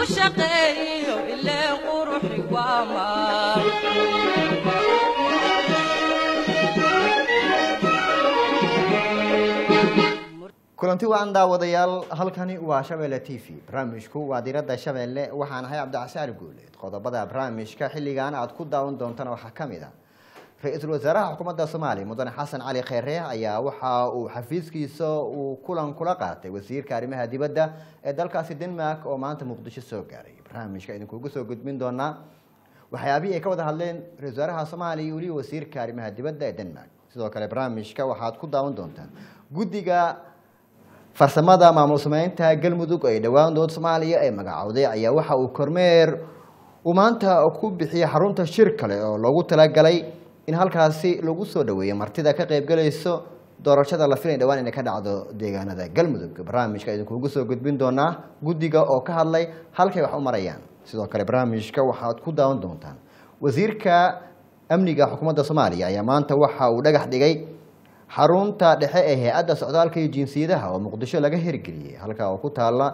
lagu shaqeeyo ileen quruxi waa maal kulanti waan daawadayaal halkani waa shabeelle t v barnaamijku waa diradda shabeelle waxaan ahay cabdicasiar guuleed qodobada barnaamijka xilligan aad ku daawan doontana waxaa ka mid a ra-iisul wasaaraha xukuumadda soomaaliya mudane xasan cali kheyre ayaa waxa uu xafiiskiisa uu kulan kula qaatay wasiirka arrimaha dibadda ee dalkaasi denmark oo maanta muqdisho soo gaaray barnaamijka idinkugu soo gudbin doonaa waxyaabihii ay ka wada hadleen ra-isul wasaaraha soomaaliya iyo weliba wasiirka arrimaha dibadda ee denmark sidoo kale barnaamijka waxaad ku daawan doontaan guddiga farsamada maamul sameynta galmudug ee dhowaan dood soomaaliya ee magacowday ayaa waxa uu kormeer uu maanta ku bixiyey xarunta shir kale oo loogu talagalay in halkaasi lagu soo dhaweeyo martida ka qaybgalayso doorashada la filay dhowaan inay ka dhacdo deegaanada galmudug barnaamijka idinkuugu soo gudbin doonaa guddiga oo ka hadlay halkay wax u marayaan sidoo kale barnaamijka waxaad ku daawan doontaan wasiirka amniga xukuumadda soomaaliya ayaa maanta waxa uu dhagax dhigay xarunta dhexe ee hay-adda socdaalka iyo jinsiyadaha oo muqdisho laga hirgeliyey halkaa oo ku taala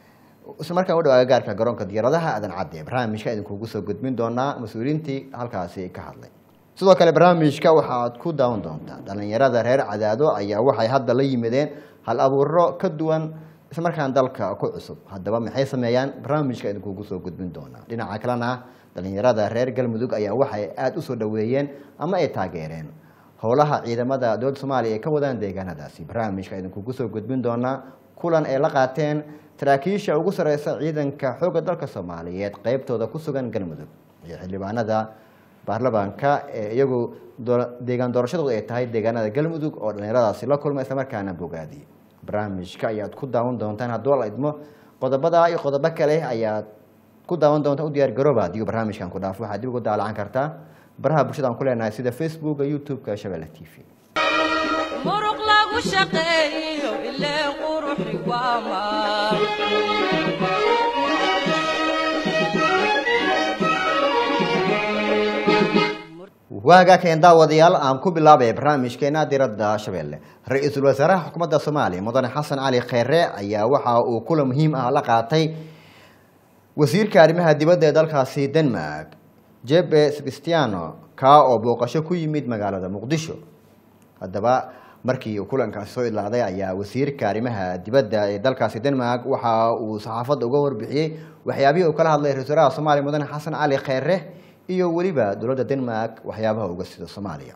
isla markaan u dhow agagaarka garoonka diyaaradaha aadan cadde barnaamijka idinkuugu soo gudbin doonaa mas-uuliyiintii halkaasi ka hadlay sidoo kale barnaamijka waxaad ku daawan doontaa dhalinyarada reer cadaado ayaa waxay hadda la yimideen hal abuuro ka duwan islamarkaan dalka ku cusub haddaba maxay sameeyaan barnaamijka idinkuugu soo gudbin doonaa dhinaca kalena dhalinyarada reer galmudug ayaa waxay aada usoo dhaweeyeen ama ay taageereen howlaha ciidamada dowladda soomaaliya ay ka wadaan deegaanadaasi barnaamijka idinkugu soo gudbin doonaa kulan ay la qaateen saraakiisha ugu sareysa ciidanka xoogga dalka soomaaliyeed qeybtooda ku sugan galmudug iyo xildhibaanada baarlamaanka ee iyagu deegaan doorashadooda ay tahay deegaanada galmudug oo dhalinyaradaasi la kulma islamarkaana bogaadiye barnaamijka ayaad ku daawan doontaan hadduu la idmo qodobada iyo qodobo kale ayaad ku daawan doontaan u diyaar garooba adigo barnaamijkan ku dhaafo waxaad dib ugu daalacan kartaa baraha bulshada aan ku leenahay sida facebooka youtube-ka shabeelle t v muruq lagu shaqeeyo ileen quruxi waa maal waagaa keen daawadayaal aan ku bilaabay barnaamijkeena diradda shabeelle ra-iisul wasaaraha xukuumadda soomaaliya mudane xasan cali kheyre ayaa waxa uu kulan muhiim ah la qaatay wasiirka arrimaha dibadda ee dalkaasi denmark jebe sebastiano kaa oo booqasho ku yimid magaalada muqdisho haddaba markii uu kulankaasi soo idlaaday ayaa wasiirka arrimaha dibadda ee dalkaasi denmark waxa uu saxaafadda uga warbixiyey waxyaabihii uu kala hadlay ra-isul wasaaraha soomaaliya mudane xasan cali kheyre iyo weliba dowladda denmark waxyaabaha uga sida soomaaliya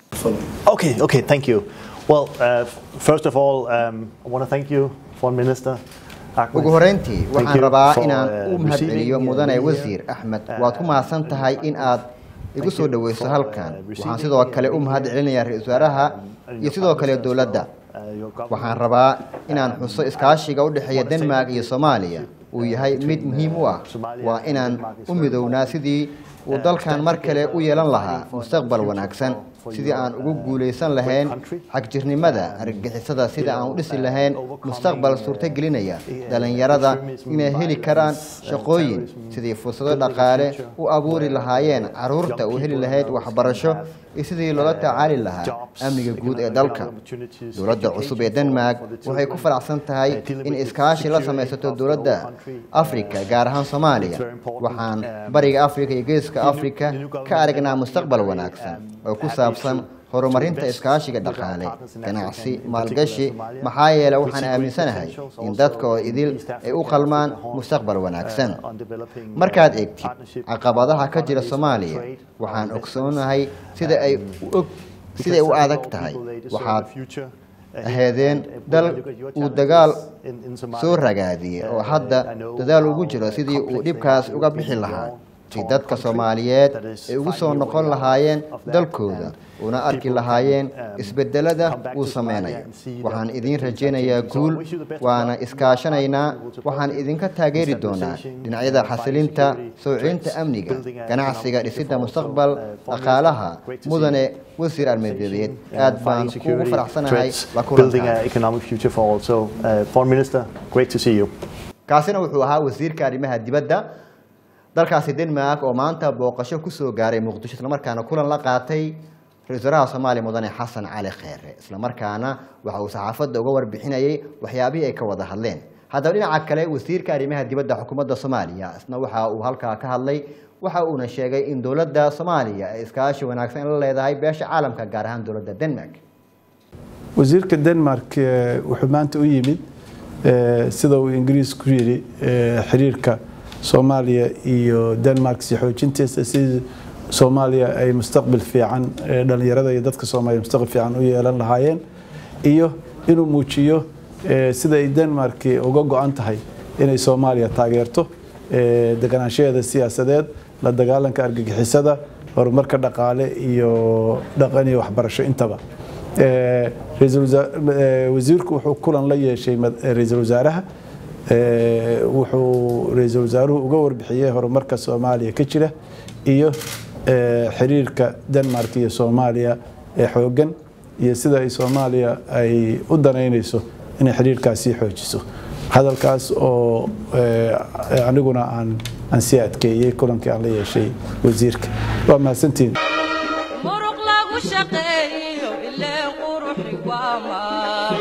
Okay, okay, thank you. Well, uh, first of all, um, I want to thank you, Foreign Minister. Ahmed. ugu horeyntii Thank waxaan you rabaa for, inaan uh, u mahadceliyo receiving, uh, mudane me wasiir here. axmed Uh, waad ku mahadsan tahay in aad igu thank soo you dhaweyso for, halkan uh, waxaan receiving sidoo me kale and u being mahad here. celinayaa ra-iisul wasaaraha and iyo your sidoo kale partners as dowladda well, uh, your government. waxaan rabaa inaan xuso iskaashiga u dhexeeya wanna say denmark that iyo the soomaaliya partnership, uu uh, yahay between, mid muhiim u ah uh, Somalia waa and inaan Denmark is u very midownaa important. sidii uu Uh, dalkan stand mar kale together u yeelan and lahaa fighting for a mustaqbal future wanaagsan for- for sidii your, aan ugu uh, guuleysan great lahayn country. xagjirnimada Um, argagixisada sida aan u dhisi uh, lahayn overcoming, mustaqbal uh, suurtagelinaya uh, dhalinyarada extremism, inay heli karaan violence, uh, shaqooyin terrorism, sidii fursado building a dhaqaale future u abuuri where, lahaayeen uh, caruurta young u heli people lahayd in those waxbarasho can have, iyo sidii loola uh, tacaali lahaa jobs, amniga guud ee economic dalka opportunities, dowladda cusub ee education for- denmark for the waxay children, ku faraxsan tahay uh, dealing in with the iskaashi la security samaysato of the dowladda whole country, uh, afrika gaar ahaan soomaaliya it's very important, waxaan um, bariga afrika iyo geeska the new- afrika the new government ka aragnaa is mustaqbal very, wanaagsan um, oo ku happy saabsan to- horumarinta to invest iskaashiga with our dhaqaale partners in ganacsi Africa, in maalgashi particular Somalia. maxaa yeelay We waxaan see great aaminsanahay potentials in also dadka oo in idil East ay u Africa, qalmaan Africa Horn, mustaqbal wanaagsan uh, on developing, uh, markaad eegtid partnership, caqabadaha ka jira economies, soomaaliya trade, waxaan investments, ogsoonahay sida ay um, u og siday u because adag all tahay people, they deserve waxaad a future ahead. aheedeen And, uh, when dal I look at your uu challenges dagaal in- in Somalia, soo ragaadiyey oo uh, hadda I know dadaal how, ugu jiro uh, sidii uu complex they dhibkaas are. uga You're bixi taking lahaa your si own dadka country soomaaliyeed that is ay ugu fighting soo your noqon way out lahaayeen of that dalkooda and una arki people can, lahaayeen um, isbedelada come back uu to Somalia sameynayo and see that waxaan things idiin are rajaynayaa changing. So I guul wish you the best of waana luck. iskaashanaynaa We will support waxaan you idinka in taageeri doonaa stabilization, dhinacyada uh, fighting xasilinta security sowcinta threats, amniga building a ganacsiga economic dhisidda future for mustaqbal also, uh, foreign dhaqaalaha great to see mudane you. wasiir armeedeed uh, aad baan fighting kugu security faraxsanahay threats, la building kulanka an economic future for all. So, uh, Foreign Minister, great to see you. kaasina wuxuu ahaa wasiirka arrimaha dibadda dalkaasi denmark oo maanta booqasho kusoo gaaray muqdisho islamarkaana kulan la qaatay ra-isul wasaaraha soomaaliya mudane xasan cali kheyre islamarkaana waxa uu saxaafadda uga warbixinayay waxyaabihii ay ka wada hadleen haddaba dhinaca kale wasiirka arrimaha dibadda xukuumadda soomaaliya isna waxa uu halkaa ka hadlay waxa uuna sheegay in dowladda soomaaliya ay iskaashi wanaagsan la leedahay beesha caalamka gaar ahaan dowladda denmark wasiirka denmark eh, wuxuu maanta u yimid eh, sida uu ingiriisku yidhi eh, xiriirka soomaaliya iyo denmark si xoojintiisa sidii soomaaliya ay mustaqbal fiican eh, dhallinyarada iyo dadka soomaaliya mustaqbal fiican u yeelan lahaayeen iyo inuu muujiyo eh, sida ay denmark uga go-an tahay inay soomaaliya taageerto eh, deganaanshaheeda siyaasadeed la dagaalanka argagixisada horumarka dhaqaale iyo dhaqan iyo waxbarasho intaba Eh, ra'iisul wasaa- eh, wasiirku wuxuu kulan la yeeshay mad- eh, ra'iisul wasaaraha Eh, wuxuu ra'iisul wasaaruhu uga warbixiyey horumarka soomaaliya ka jira iyo eh, xiriirka denmark iyo soomaaliya ee xoogan iyo sida ay soomaaliya ay u danaynayso inay xiriirkaas sii xoojiso hadalkaas oo eh, aniguna aan aan sii adkeeyey kulankii aan la yeeshay wasiirka waa mahadsantihin muruq lagu shaqeeyo ileen quruxi waa maal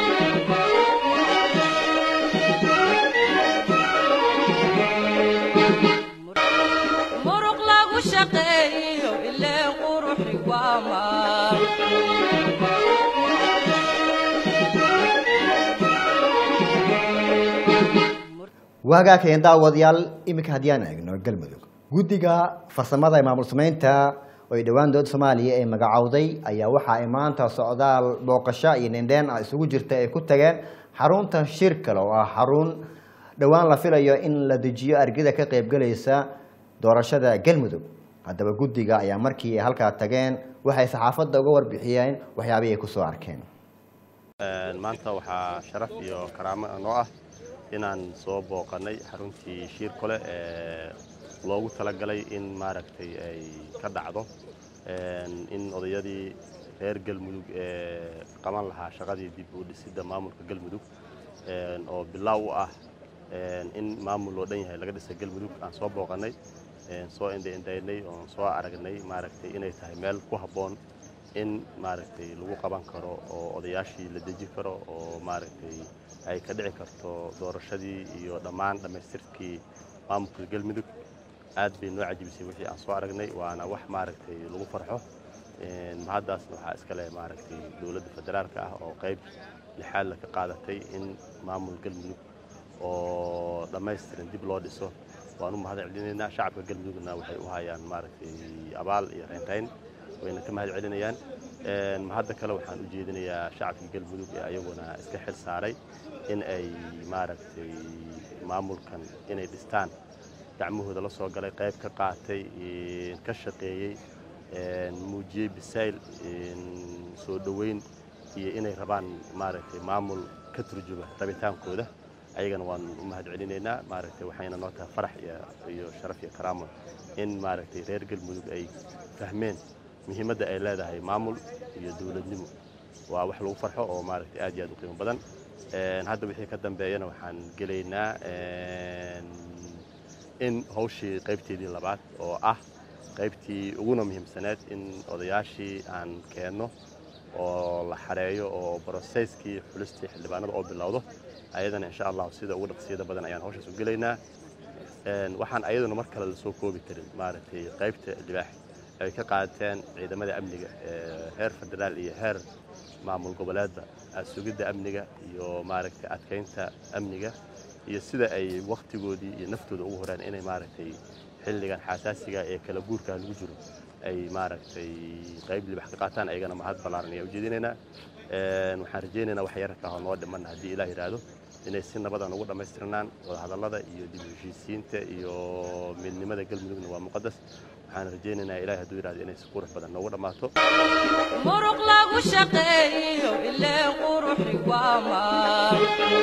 muruq lagu shaqeeyo ileen quruxi waa maal waagaa keen daawadayaal iminka haddii aan eegno galmudug guddiga farsamada ee maamul samaynta oo ay dhowaan dowladda soomaaliya ee magacowday ayaa waxa ay maanta socdaal booqasho iyo nindheen ah isugu jirta ay ku tageen xarunta shirkale oo ah xarun dhowaan la filayo in la dejiyo argida ka qaybgalaysa doorashada galmudug haddaba guddiga ayaa markii ay halkaa tageen waxay saxaafadda uga warbixiyeen waxyaabihii ay kusoo arkeen Een, maanta waxaa sharaf iyo karaamo noo ah inaan soo booqannay xaruntii shiir kole ee loogu talagalay in maaragtay ay ka dhacdo een, in odayadii reer galmudug ee qaban lahaa shaqadii dib u dhisidda maamulka galmudug een, oo bilaaw u ah een, in maamul loo dhan yahay laga dhisa galmudug aan soo booqannay een, soo indhaindhaynay oon soo aragnay maaragtay inay tahay meel ku habboon in maaragtay lagu qaban karo oo odayaashii la deji karo oo maaragtay ay ka dhici karto doorashadii iyo dhammaan dhammaystirkii maamulka galmudug aad bay noo cajibisay wixii aan soo aragnay waana wax maaragtay lagu farxo Een, mahaddaasna waxaa iska leh maaragtay dowladda federaalka ah oo qayb lixaad la ka qaadatay in maamul galmudug oo dhammaystiran dib loo dhiso waan u mahad celinaynaa shacabka galmudugna waxay u hayaan maaragtay abaal iyo reynreyn wayna ka mahad celinayaan Een, mahadda kale waxaan u jeedinayaa shacabka galmudug ee ayaguna iska xil saaray in ay maaragtay maamulkan inay dhistaan gacmahooda la soo galay qayb ka qaatay een, ka shaqeeyey een, muujiyey bisayl een, soo dhoweyn iyo inay rabaan maaragtay maamul ka turjuma rabitaankooda ayagana waan u mahad celinaynaa maaragtay waxayna noo tahay farax iyo iyo sharaf iyo karaamo in maaragtay reer galmudug ay fahmeen muhiimadda ay leedahay maamul iyo dowladnimo waa wax lagu farxo oo maaragtay aad iyo aad u qiimo badan Een, hadda wixii ka dambeeyana waxaan gelaynaa een, in hawshii qaybteedii labaad oo ah qaybtii uguna muhiimsaneed in odayaashii aan keenno oo la xareeyo oo broseskii xulistii xildhibaanada oo bilowdo ayadana insha allahu sida ugu dhaqsiyada badan ayaan hawshaas u gelaynaa Een, waxaan ayaduna mar kale lasoo koobi karin maaragtay qaybta libaax ay ka qaateen ciidamada amniga ee heer federaal iyo heer maamul goboleedba sugidda amniga iyo maaragtay adkeynta amniga iyo sida ay wakhtigoodii iyo naftooda ugu horeen inay maaragtay xilligan xasaasiga ee kala guurka lagu jiro ay maaragtay qayb libax ka qaataan ayagana mahad ballaaran ayaa ujeedinaynaa Een, waxaan rajaynaynaa wax yararka oo noo dhiman haddii ilaah yidhaahdo inay si nabadan ugu dhammaystirnaan wadahadallada iyo dib u heshiisiinta iyo midnimada galmudugna waa muqadas waxaan rajaynaynaa ilaah hadduu yidhahdo inay si qurux badan noogu dhammaato muruq lagu shaqeeyo ileen quruxi waa maal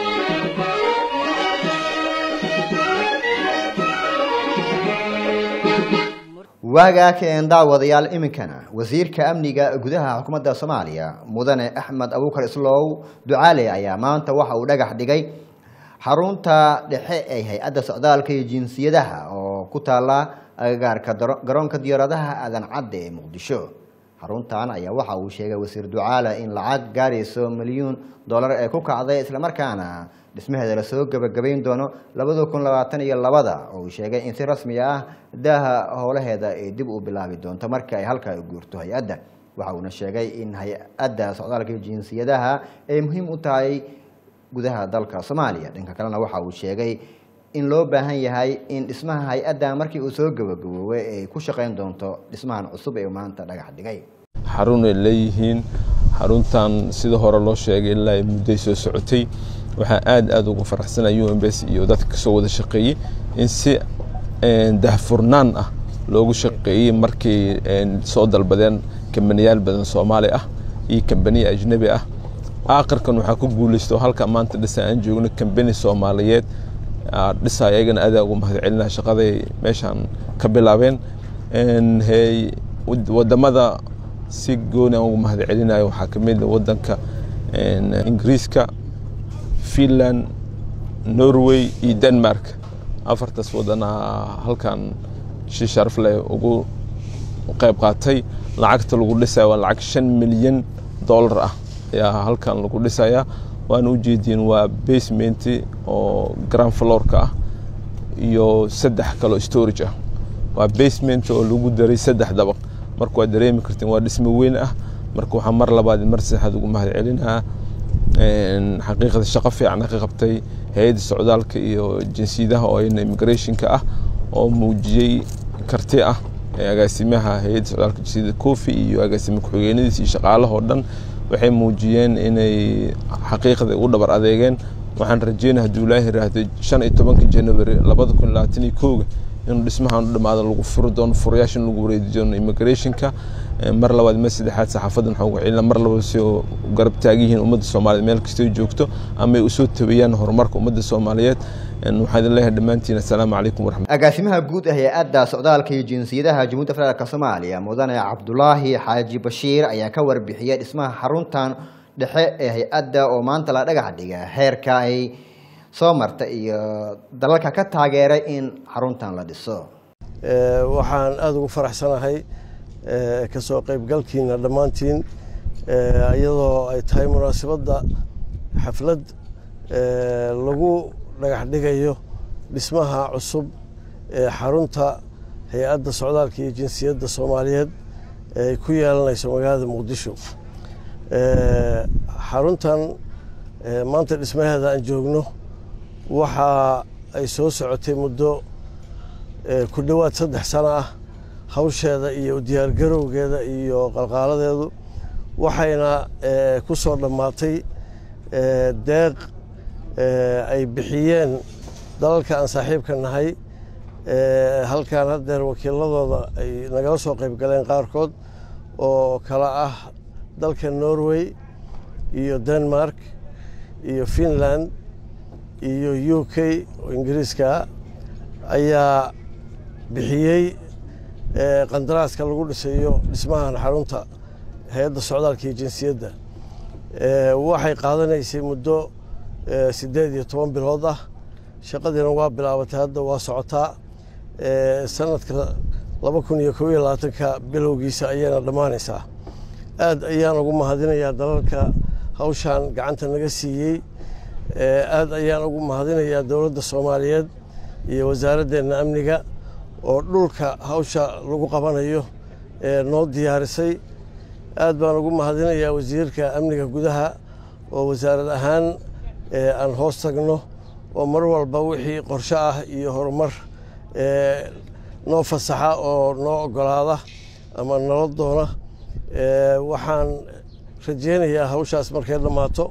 waagaa keen daawadayaal iminkana wasiirka amniga gudaha xukuumadda soomaaliya mudane axmed abuukar islow ducaale ayaa maanta waxa uu dhagax dhigay xarunta dhexe ee hay-adda socdaalka iyo jinsiyadaha oo ku taala agagaarka daro- garoonka diyaaradaha aadan cadde ee muqdisho xaruntan ayaa waxa uu sheegay wasiir ducaale in lacag gaarayso milyuun dollar ee ku kacday islamarkaana dhismaheeda lasoo gebagabayn doono labada kun labaatan iyo labada oo uu sheegay in si rasmi ah daaha howlaheeda ay dib u bilaabi doonto marka ay halkaa guurto hay-adda waxa uuna sheegay in hay-adda socdaalka iyo jinsiyadaha ay muhiim u tahay gudaha dalka soomaaliya dhanka kalena waxa uu sheegay in loo baahan yahay in dhismaha hay-adda markii uu soo gabagaboobay ay ku shaqayn doonto dhismahan cusub ee maanta dhagax dhigay xarun ay leeyihiin xaruntan sida hore loo sheegay ilaa ay mudday soo socotay waxaa aad aad ugu faraxsanaya umbs iyo dadka kasoo wada shaqeeyey in si dahfurnaan ah loogu shaqeeyey markay soo dalbadeen kambaniyaal badan soomaali ah iyo kambaniya ajnabi ah aakhirkan waxaa ku guulaysto halka maanta dhisa aan joogno kambani soomaaliyeed dhisa ayagana adaa ugu mahad celinaa shaqaday meeshaan ka bilaabeen wadamada si gooni aan ugu mahad celinayo waxaa ka mid wadanka ingiriiska finland norway iyo denmark afartaas wadanaa halkan si sharaf leh ugu qayb qaatay lacagta lagu dhisaya waa lacag shan milyan dollar ah ayaa halkan lagu dhisaya waana ujeediin waa basement oo grand florka ah iyo saddex kaloo storage ah waa basement oo lagu daray saddex dabaq marka waa dareemi kartiin waa dhismo weyn ah marka waxaa mar labaad mar saddexaad ugu mahad celinaa xaqiiqda shaqo fiican ka qabtay hay-adda socdaalka iyo jinsiyadaha oo ayna immigrationka ah oo muujiyey karti ah agaasimaha hay-adda socdaalka jinsiyada kofi iyo agaasima ku-xigeenadiisa iyo shaqaalahoo dhan waxay muujiyeen inay xaqiiqda u dhabar adeegeen waxaan rajeynaya hadduu ilaahi yiraahdo shan iyo tobanka january labada kun labaatan iyo kooga inuu dhismahan u dhamaado lagu furi doono furayaasha in lagu wareedi doono immigrationka mar labaad mar saddexaad saxaafadan waxaan ugu celina mar labada si oo garab taagan yihiin ummadda soomaaliyeed meel kastoo joogto ama ay usoo tabayaan horumarka ummadda soomaaliyeed waxaan idin leeyahay dhammaantiin assalaamu calaykum waraxmat agaasimaha guud ee hay-adda socdaalka iyo jinsiyadaha jamhuuiyadda federaalk soomaaliya mudane cabdulaahi xaaji bashiir ayaa ka warbixiyay dhismaha xaruntan dhexe ee hay-adda oo maanta la dhagax dhiga heerka ay soo marta iyo dalalka ka taageeray in xaruntan la dhiso waxaan aada ugu faraxsanahay kasoo qaybgalkiina dhammaantiin iyadoo ay tahay munaasabadda xaflad lagu dhagax dhigayo dhismaha cusub ee xarunta hay-adda socdaalka iyo jinsiyadda soomaaliyeed ay ku yeelanayso magaalada muqdisho xaruntan maanta dhismaheeda aan joogno waxa ay soo socotay muddo ku dhowaad saddex sano ah hawsheeda iyo diyaargarowgeeda iyo qalqaaladeedu waxayna ku soo dhammaatay deeq ay bixiyeen dalalka aan saaxiibka nahay halkan haddeer wakiiladooda ay nagala soo qayb galeen qaarkood oo kala ah dalka norway iyo denmark iyo finland iyo u k oo ingiriiska ayaa bixiyey qandaraaska lagu dhisayo dhismahan xarunta hay-adda socdaalka iyo jinsiyadda waxay qaadanaysay muddo siddeed iyo toban bilood ah shaqadiina waa bilaabatay hadda waa socotaa sanadka laba kun iyo kob iyo labaatanka bilowgiisa ayayna dhammaanaysaa aad ayaan ugu mahadinayaa dalalka hawshan gacanta naga siiyey aad ayaan ugu mahadinayaa dowladda soomaaliyeed iyo wasaaraddeena amniga oo dhulka hawsha lagu qabanayo noo diyaarisay aad baan ugu mahadinayaa wasiirka amniga gudaha oo wasaarad ahaan aan hoos tagno oo mar walba wixii qorshe ah iyo horumar noo fasaxa oo noo ogolaada ama nala doona waxaan rajeynayaa hawshaas markay dhammaato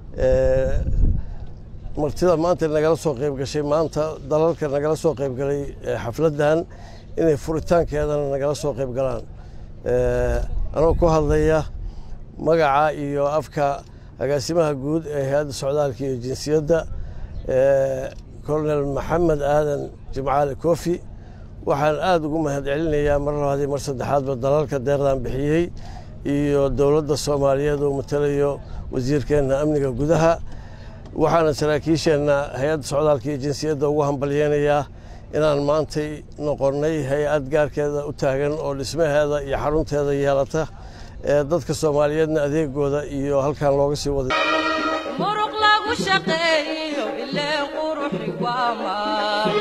martida maanta nagala soo qayb gashay maanta dalalka nagala soo qayb galay xafladdan inay furitaankeedana nagala soo qayb galaan anoo ku hadlaya magaca iyo afka agaasimaha guud ee hay-adda socdaalka iyo jinsiyadda colonel maxamed aadan jimcaali kofi waxaan aada ugu mahad celinayaa mar labaadii mar saddexaadba dalalka deeqdan bixiyey iyo dowladda soomaaliyeed oo matalayo wasiirkeenna amniga gudaha waxaana saraakiisheenna hay-adda socdaalka iyo jinsiyadda ugu hambalyeynayaa inaan maantay noqonnay hay-ad gaarkeeda u taagan oo dhismaheeda iyo xarunteeda yeelata ee dadka soomaaliyeedna adeegooda iyo halkan looga sii waday muruq lagu shaqeeyo maal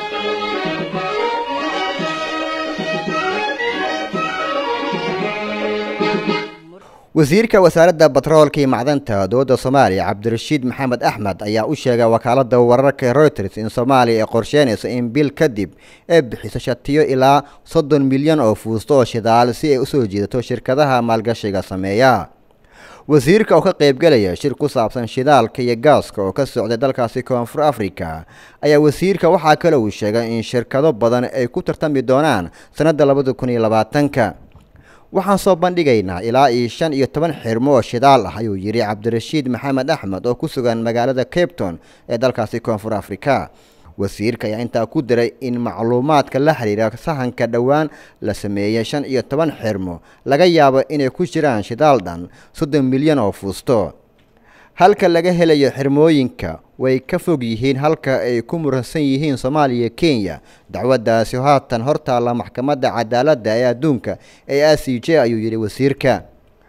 wasiirka wasaaradda batroolka iyo macdanta dowladda soomaaliya cabdirashiid maxamed axmed ayaa u sheegay wakaaladda wararka reuters in soomaaliya ay qorsheynayso in bil kadib ay bixiso shatiyo ilaa soddon milyan oo fuusto oo shidaal si ay usoo jiidato shirkadaha maalgashiga sameeya wasiirka oo ka qaybgelaya shir ku saabsan shidaalka iyo gaaska oo ka socday dalkaasi koonfur africa ayaa wasiirka waxaa kale uu sheegay in shirkado badan ay ku tartami doonaan sannadda labada kun iyo labaatanka waxaan soo bandhigaynaa ilaa iyo shan iyo toban xirmo oo shidaal ah ayuu yidhi cabdirashiid maxamed axmed oo ku sugan magaalada capton ee dalkaasi koonfur africa wasiirka ayaa intaa ku diray in macluumaadka la xiriira sahanka dhowaan la sameeyey shan iyo toban xirmo laga yaabo inay ku jiraan shidaal dhan soddon milyan oo fuusto halka laga helayo xirmooyinka way ka fog yihiin halka ay ku muransan yihiin soomaaliya kenya dacwaddaasi haatan hortaalla maxkamadda cadaaladda ee adduunka ee a c j ayuu yidhi wasiirka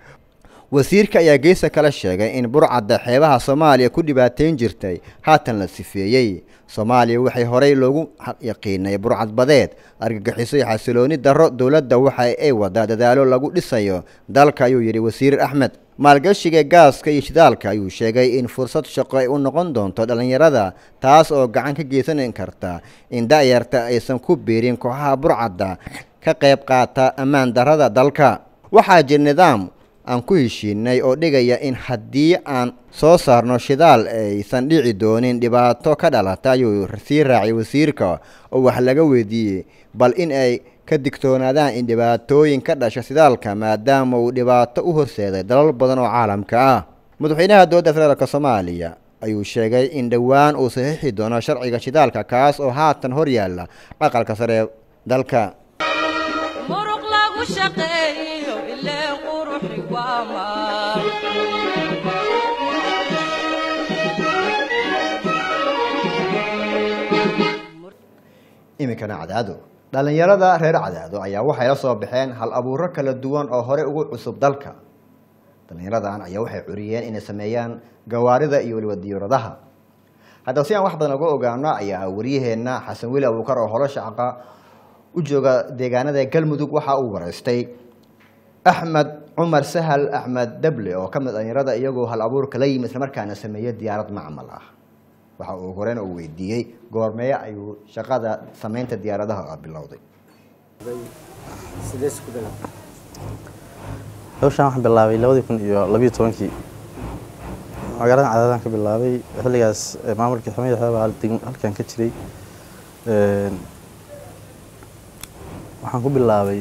wasiirka ayaa geesa kale sheegay in burcadda xeebaha soomaaliya ku dhibaateyn jirtay haatan la sifeeyey soomaaliya waxay horey loogu yaqiinay burcad badeed argagixiso iyo xasilooni darro dowladda waxa ay wadaa dadaalo lagu dhisayo dalka ayuu yidhi wasiir axmed maalgashiga gaaska iyo shidaalka ayuu sheegay in fursad shaqo ay u noqon doonto dhallinyarada taas oo gacan ka geysan karta in da'yarta aysan ku biirin kooxaha burcadda ka qayb qaata ammaan darrada dalka waxaa jir nidaam aan ku heshiinay oo dhigaya in haddii aan soo saarno shidaal aysan dhici doonin dhibaato ka dhalata ayuu sii raaciyay wasiirka oo wax laga weydiiyey bal in ay ka digtoonaadaan in dhibaatooyin ka dhasha shidaalka maadaama uu dhibaato u horseeday dalal badan oo caalamka ah madaxweynaha dowladda federaalk soomaaliya ayuu sheegay in dhowaan uu saxiixi doono sharciga shidaalka kaas oo haatan hor yaalla aqalka sare ee dalka muruq lagu shaqeeyo ilee quruxi waa maal iminkana cadaado dhallinyarada reer cadaado ayaa waxay la soo baxeen hal abuuro kala duwan oo horey ugu cusub dalka dhallinyaradan ayaa waxay curiyeen inay sameeyaan gawaarida iyo weliba diyauradaha haddaba si aan wax badan uga ogaano ayaa wariyaheenna xasan weli abuukar oo holo shaqa u jooga deegaanada galmudug waxa uu waraystay axmed cumar sahal axmed dable oo ka mid dhallinyarada iyagoo hal abuurka la yimi islamarkaana sameeyey diyaarad macmal ah waxa uu horena uu weydiiyey goormeye ayuu shaqada samaynta diyaaradaha bilowday hawshaan waxaan bilaabay labadii kun iyo labiyo tobankii magaalada cadaadaan ka bilaabay xilligaas eh, maamulkii xumada xeebaa halkan ka jiray Een, waxaan ku bilaabay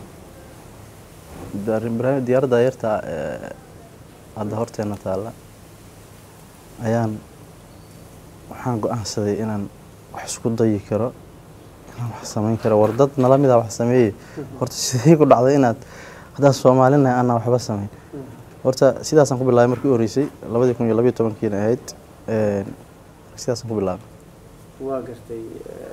dar- barnaamij- diyaaradda yarta ee hadda horteena taalla ayaan waxaan go-aansaday inaan wax isku dayi karo inaan wax samayn karo war dad nala mida wax sameeyey horta sidee ku dhacday inaad haddaan soomaalinahay aanan waxba samayn horta sidaasaan ku bilaabay markii u horreysay labadii kun iyo labiyo tobankiina ahayd Een, sidaasaan ku bilaabay waa gartay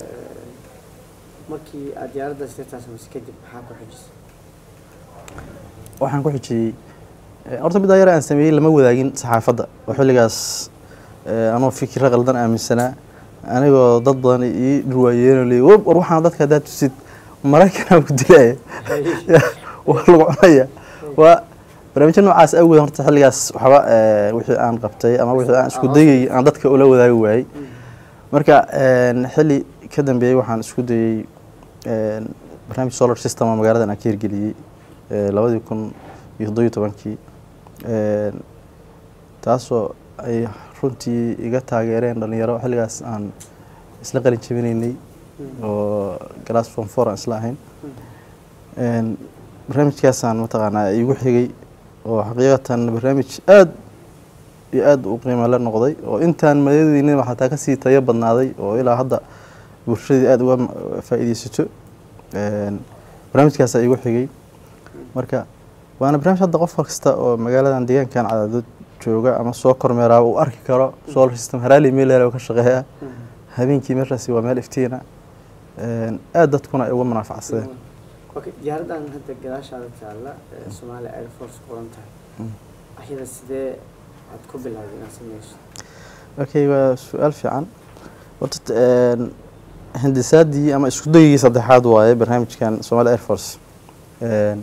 markii aad diyaaraddaas tirtaa samaysay kadib maxaa ku xijisay waxaan ku xijiyey eh, horta middaa yar aan sameeyey lama wadaagin saxaafadda oo xilligaas eh, anoo fikiro qaldan aaminsanaa anigoo dad badan ii dhurwaayeenoo leeyay "War- war waxaan dadka haddaad tusid maraykanaa ku dilaya waa lagu cunaya waa barnaamijyo noocaas awgeed horta xilligaas waxba eh, wixii aan qabtay ama wixii aan isku dayay aan dadka ula wadaagi waayey marka een, xilli ka dambeeyey waxaan isku dayey een, barnaamij solar system oo magaaladan aan ka hirgeliyey ee, labadii kun iyo toddobiyo tobankii Een, taasoo ay runtii iga taageereen dhalinyaro xilligaas aan isla qalin jabinaynay oo glass form four aan isla ahayn Een, barnaamijkaasaan mataqaanaa igu xigay oo xaqiiqatan barnaamij aad iyo aad u qiimo la noqday oo intaan madadeynin xataa kasii tayo badnaaday oo ilaa hadda bulshadii aad uga ma- faa'iideysato Een, barnaamijkaasaa igu xigay marka waana barnaamij hadda qof kasta oo magaaladan deegaankan cadaadad jooga ama soo kormeeraa uu arki karo solar system haraali meel oo ka shaqeeya habeenkii meeshaasi waa meel iftiina Een, aad dadkuna ay uga munaafacsadeen okay diyaaraddan hadda gadaashaada taalla ee Somalia Air Force qoran tahay ayada sidee aad ku bilowday inaad sameyso okay waa su-aal fiican horta een, hindisaadii ama isku dayigii saddexaad waaye barnaamijkan Somali Air Force Een,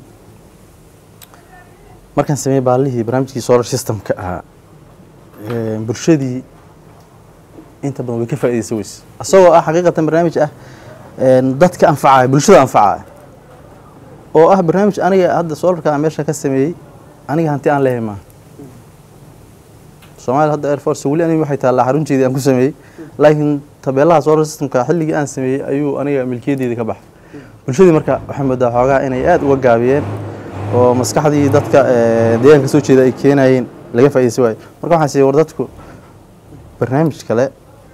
markaan sameeyey baalihii barnaamijkii solar systemka ahaa een, bulshadii inta badan way ka faa'iideysan weyse asagoo ah xaqiiqatan barnaamij ah een, dadka anfacaya bulshada anfacaya oo ah barnaamij aniga hadda solarka aan meesha ka sameeyey aniga hanti aan leeyahay maaha Soomaaliya hadda Air Force weli aniga waxay taallaa xarunteedii aan ku sameeyey laakiin tabeelaha solar systemka xilligii aan sameeyey ayuu aniga milkiyadeedii ka baxay bulshadii marka waxay moodaa xoogaa inay aad uga gaabiyeen oo maskaxdii dadka ee, deegaanka soo jeeda ay keenayeen laga faa'iideysan waayo marka waxaan siiyey war dadku barnaamij kale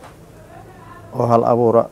oo hal abuura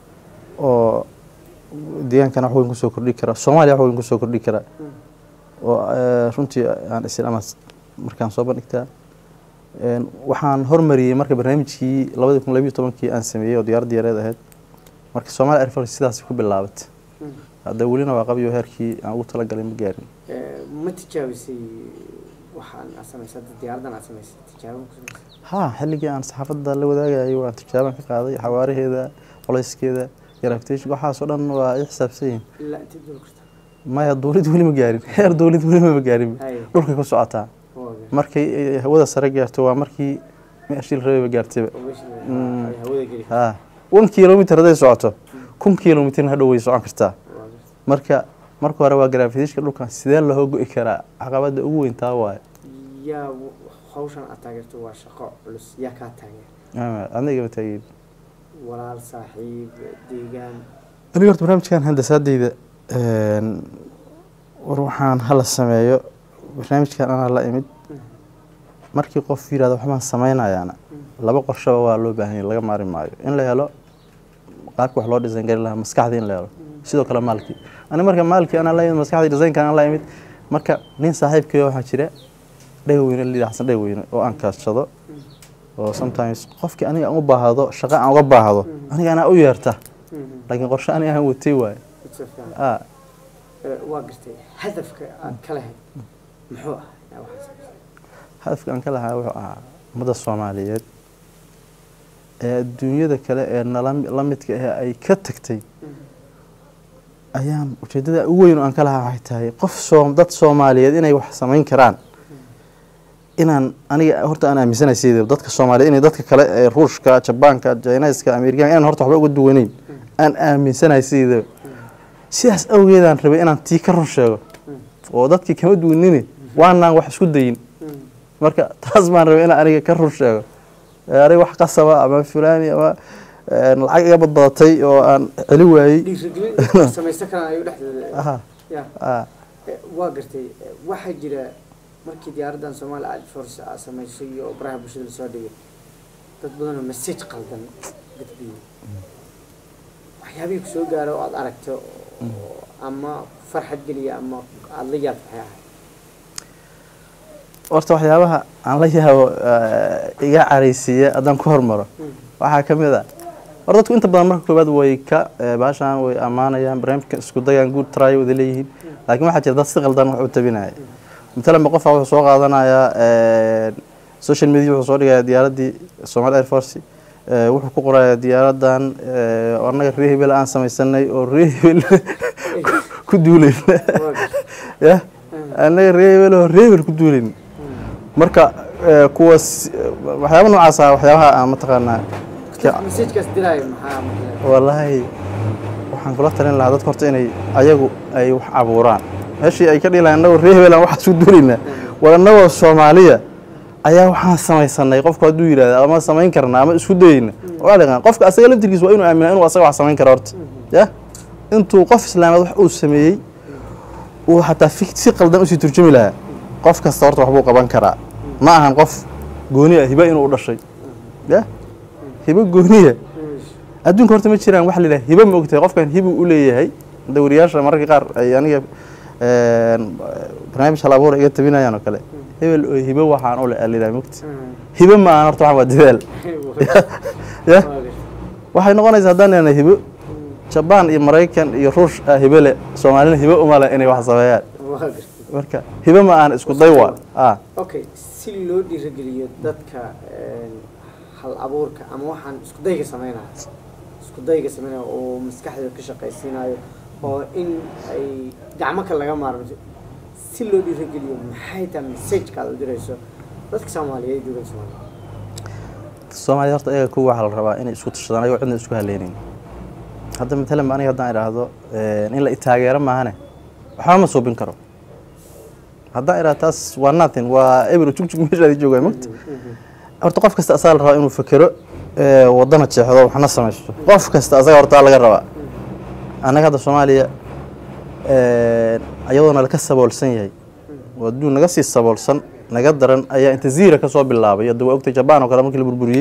oo deegaankana wax weyn kusoo kordhi kara soomaaliya wax weyn kusoo kordhi kara oo ee, runtii aan isin ama markaan soo bandhigtaa Een, waxaan hormariyey marka barnaamijkii labadi kun labiyo tobankii aan sameeyey oo diyaaradda yareed ahayd marka Soomaali Air Force sidaas ku bilaabatay hadda welina waa qabiyo heerkii aan ugu talagalay ma gaarin Eh, ma tijaabisay waxaan aad samaysay hadda diyaaradan aad samaysay tijaabo ku samaysay ha xilligii aan saxaafadda la wadaagayay waan tijaaban ka qaaday xawaaraheeda colayskeeda gravitation waxaas oo dhan waa i xisaabsan yihiin ilaa intee dul karta maya dowlad weli ma gaarin heer dowlad weli ma gaarin Haye. dhulkay ku socotaa waa gar- markay ay hawada sare gaarto waa markii meeshii la rabay gaartayba oo meesha la- Mm. ay hawada geli ha one kilometer hadday socoto kun kilometerna hadhow way socon kartaa waa gar- marka marka hore waa gravitationka dhulkan sidee loo go'i karaa caqabada ugu weyn taa waaye yaa w- hawshan aad taageerto waa shaqo culus yaa kaa taageer Ama adna igama taageerin walaal saaxiib deegaan aniga horta barnaamijkan handasaadeyda een, war waxaan hala sameeyo barnaamijkan anaa la imid markii qof yirahdo waxbaan sameynayaana laba qorshaba waa loo baahan yahay laga maari maayo in la helo qaabka wax loo design garin lahaa maskaxdii in la helo sidoo kale maalkii ani marka maalkii anaa la imid maskaxdii designka anaa la imid marka nin saaxiibkay waxaa jira dhegweyne la yidhaha xasan dhegweyne oo aan kaashado oo sometimes qofkii aniga aan u baahdo shaqo aan uga baahdo aniga anaa u yeerta laakiin qorshe aniga aan watay waaye It's a fair. ah Eh, waa gartay hadafka aad ka lahayd muxuu ah yaa waxaad samaysay hadafka aan ka lahaa wuxuu ahaa ummadda soomaaliyeed ee adduunyada kale ee nala la midka ah ay ka tagtay ayaan ujeeddada ugu weyn oo aan ka lahaa waxay tahay qof soom dad soomaaliyeed inay wax samayn karaan inaan aniga horta aan aaminsanahay sideeda dadka soomaaliyeed inay dadka kale ee ruushka jabaanka jiniska amerikaanka inaan horta waxba uga duwaneyn aan aaminsanahay sideedaba sidaas awgeedaan rabay inaan tii ka run sheego oo dadkii kama duwanini waanaan wax isku dayin marka taas baan rabay inaan aniga ka run sheego Ee, aniga wax qasaba ama fulaani ama ee, lacag iga badbadatay oo aan celi waayey dhiirigelin samaysan karaan ayuu dhexdeeda aha ya ah Eh, waa gartay Eh, waxaa jira markii diyaaraddan Somali Air Force aad samaysay oo baraha bulshada la soo dhigay dad badan oo message qaldan gudbiyey waxyaabihii ku soo gaara oo aad aragto oo ama farxad geliya ama aada la yaabto waxay ahayd horta waxyaabaha aan la yaabo eh, iga caraysiiya haddaan ku hormaro waxaa ka mid a hor dadku inta badan marka koowaad way ka eh, baashaan way ammaanayaan barnaamijka isku dayaan good try wada leeyihiin laakiin waxaa jira dad si qaldan wax u tabinaya matalan ba qofaa wuxuu soo qaadanayaa eh, social media wuxuu soo dhigayaa diyaaraddii Somali Air Force eh, wuxuu ku qorayaa diyaaradan eh, oo annaga reer hebel aan samaysanay oo reer hebel ku duulayna waa gartay ya annaga reer hebel oo reer hebel ku duulayna marka eh, kuwaas eh, waxyaaba noocaas ah waxyaabaha aan mataqaanaa ka- messagekaas diraayo maxaa marka wallaahi waxaan kula talin lahaa dadka horta inay ayagu ay wax abuuraan meeshii ay ka dhihi lahayn annagoo reer hebelan waxaan isku duulaynaa war annagoo soomaaliya ayaa waxaan samaysanay qofku hadduu yidhahda ama samayn karnaa ama isku dayeyna waa dhiqan qofka asaga laftirkiisa waa inuu aaminaa inuu asaga wax samayn karo horta ya intuu qof islaameed wax uu sameeyey uu xataa fi- si qaldan usii turjumi lahaa qof kasta horta waxbuu qaban karaa ma ahan qof gooni ah hiba inuu u dhashay ya hibo gooniya adduunka horta ma jiraan waxa la yidhaha hibo ma ogtahay qofkan hibu u leeyahay dawriyaasha mararka qaar ay aniga een, barnaamij hal abuur iga tabinayaan oo kale hebel oo hibo waxaan u le la yidhaha mogta hibo ma ahan horta waxaan waa dadaal ya waxay noqonaysaa haddaan nihahno hibo jabaan iyo maraykan iyo ruush ah hibo le soomaalina hibo uma le inay wax sameeyaan waa gartay marka hibo ma ahan isku day waa ah okay si loo dhiirigeliyo dadka een, hal hal abuurka ama waxaan isku dayga sameynaya isku dayga sameynaya oo maskaxda ka shaqaysiinayo oo in ay gacmo kale laga maarmo si loo dhiirageliyo maxay tahay messageka aad u dirayso dadka soomaaliyeed dowladda soomaaliya soomaaliya horta ayaga kuwa waxaa la rabaa inay isku tashadaan ayagoo cidna isku haleynin hadda matalan aniga haddaan idhaahdo in la itaageero maahane waxba ma suubin karo haddaan idhaahdo taas waa nothing waa eber jugjug meeshaadi joogaa mogta horta qof kasta asaga la rabaa inuu fekero wadana jeexdo waxna samaysto qof kasta asaga horta laga rabaa annaga hadda soomaaliya ayadoona laka saboolsan yahay oo adduun naga sii saboolsan naga daran ayaa inta ziira kasoo bilaabay hadda waa ogtay jabaan oo kale markii la burburiyey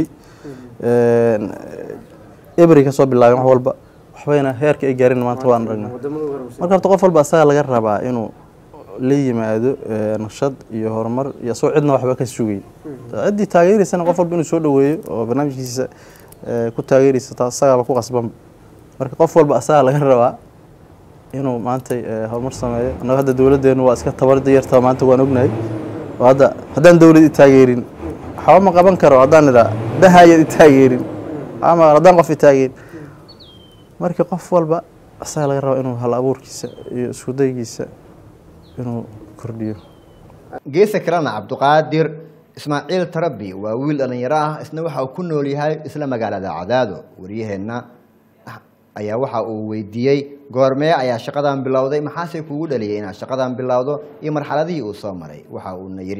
ebri kasoo bilaabeen wax walba waxbayna heerka ay gaarin maanta waan aragnaa wadamada ugu horumarsan marka horta qof walba asaga laga rabaa inuu la yimaado naqshad iyo horumar iyo asagoo cidna waxba ka sugay ciddii taageeraysana qof walba inuu soo dhaweeyo oo barnaamijkiisa ku taageeraysa taa asagaaba ku qasban marka qof walba asaga laga rabaa inuu maanta horumar sameeyo annaga hadda dowladdeenu waa iska tabarda yartaa maanta waan ognahay oo hadda haddaan dowlad i taageerin waxba ma qaban karo haddaan idhaa dahayad i taageerin ama haddaan qof i taageerin marka qof walba asaga laga rabaa inuu hal abuurkiisa iyo isku daygiisa inuu kordhiyo geesa kalena cabduqaadir ismaaciil tarabi waa wiil dhallinyaro ah isna waxa uu ku nool yahay isla magaalada cadaado waryaheenna ayaa waxa uu weydiiyey goormee ayaa shaqadan bilowday maxaase kugu dhaliyay inaad shaqadan bilowdo iyo marxaladihii uu soo maray waxa uuna yidhi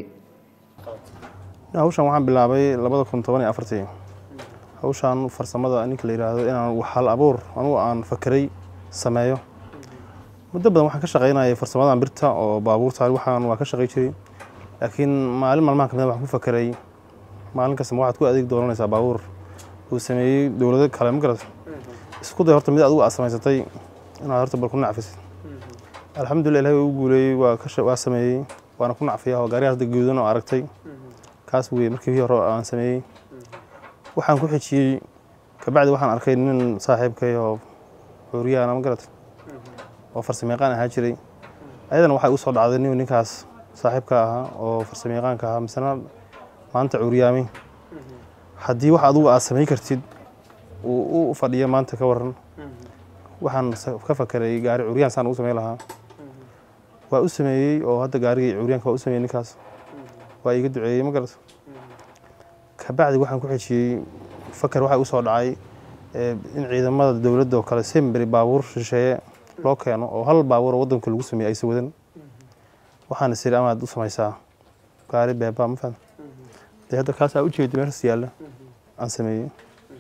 hawshan waxaan bilaabay labada kun toban iyo afartii hawshan farsamada ninka la yidhaahdo inaan hal abuur anugu aan fakeray sameeyo muddo badan waxaan ka shaqaynayay farsamadan birta oo baabuurta waxaan waa ka shaqay jiray laakiin maalin maalmaha kamid waxaan ku fakeray maalin kasta ma waxaad ku adeeg dooranaysaa baabuur uu sameeyey dowlado kale ma garata isku day horta mid adigu aad samaysatay inaad horta bal ku nacfisid alxamdulillah ilahay uu guuleeyey waa ka waa sameeyey waana ku nacfiyaa oo gaarigaas guudan oo aragtay kaas weye markii hii hore aan sameeyey waxaan ku xijiyey kabacdi waxaan arkay nin saaxiibkay oo cuuriyahana ma garata oo farsamayaqaan ahaa jiray ayadana waxay u soo dhacday nin ninkaas saaxiibka ahaa oo farsamayaqaanka ahaa misena maanta cuuriyaamay haddii wax adigu aad samayn kartid uu u fadhiyo maanta ka waran waxaan ka fakeray gaari cuuriyaan saan ugu samayn lahaa waa u sameeyey oo hadda gaarigii cuuriyaanka waa u sameeyey ninkaas waa iiga duceeyey ma garata kabacdi waxaan ku xejiyey faker waxaa u soo dhacay in ciidamada dowladda oo kale semberi baabuur shisheeye loo keeno oo hal baabuur oo waddanka lagu sameeyey aysa wadan waxaana siri amaad u samaysaa gaari beeba ma fahan dee hadda kaasaa ujeedi meeshas yaalla aan sameeyey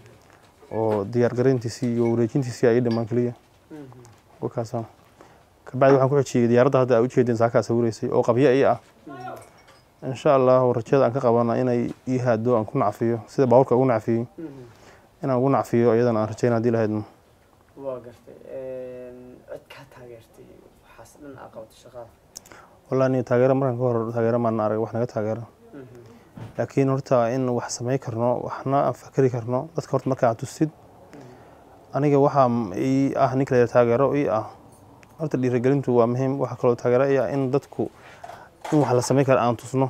oo diyaar garayntiisii iyo wareejintiisii ay dhammaan keliya wakaasa kabacdi waxaan ku xejiyey diyaaradda hadda aa ujeedeen saakaa sawiraysay oo qabyo ii ah insha allahu rajada aan ka qabana inay ii haado aan ku nacfiyo sida baabuurka ugu nacfiyey inaan ugu nacfiyo iyadana aan rajayna hadii lahaydno waa gartay cid kaa taageertay waxaas dhan aa qabatay shaqada wallahi ni taageero markan ka hor taageero maan arag wax naga taageero laakiin horta in wax samayn karno waxna aan fakeri karno dadka horta marka aad tusid aniga waxaa ii ah ninka la taageero ii ah horta dhiirigelintu waa muhiim waxaa kaloo taageero ii ah in dadku in wax la samayn kara aan tusno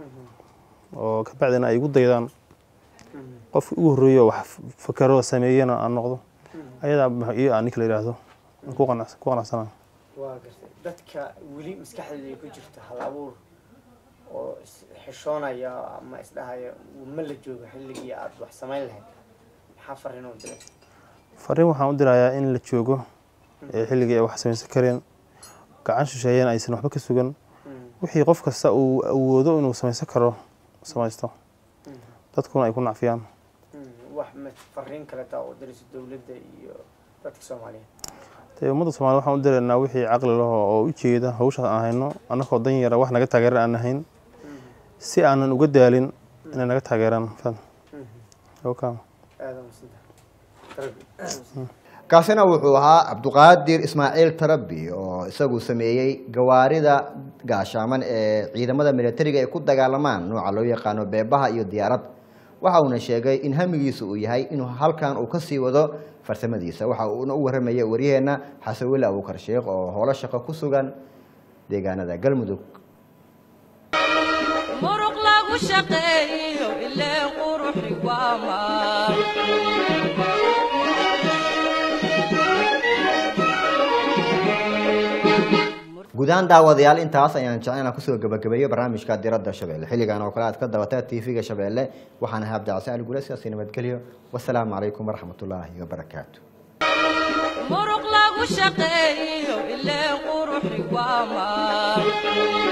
oo kabacdina ay igu daydaan qofki ugu horreeyo wax fakero sameeyana aan noqdo ayadaa ii ah ninka la yidhaahdo ku qanacsana waa gartay dadka weli maskaxdooda ay ku jirto hal abuur oo xishoonaya ama isdhahaya ma la joogo xilligii aad wax samayn lahayd maxaa fariin u diray fariin waxaan u dirayaa in la joogo ee xilligii ay wax samaysan kareen gacan shisheeyeen aysan waxba ka sugan wixii qof kasta uu awoodo inuu samaysan karo samaysto dadkuna ay ku nacfiyaan wax ma fariin kaleta oo dirayso dowladda iyo dadka soomaaliyeed dee ummadda soomaliya waxaan u diraynaa wixii caqli laho oo u jeeda hawshaas aan hayno annagoo dan yara wax naga taageeran aan ahayn si aanan uga daalin inay naga taageeraan fad aada masinta kaasina wuxuu ahaa cabduqaadir ismaaciil tarabi oo isagu sameeyey gawaarida gaashaaman ee ciidamada militariga ay ku dagaalamaan nooca loo yaqaano beebaha iyo diyaarad waxa uuna sheegay in hamigiisa uu yahay inuu halkan uu kasii wado farsamadiisa waxa uuna u warramaya waryaheena xasan weli abuukar sheekh oo howlo shaqo ku sugan deegaanada galmudug muruq lagu shaqeeyo ilaa quruxi waa waa maal guud ahaan daawadayaal intaas ayaan jecel inaan kusoo gabagabeeyo barnaamijka diradda shabeelle xilligan oo kale aad ka dabataa tv-ga shabeelle waxaan ahay cabdicasaan gule sidaasi nabadgelyo wasalaamu calaykum waraxmatullaahi wabarakaatu muruq lagu shaqeeyo ilee quruxi waa maal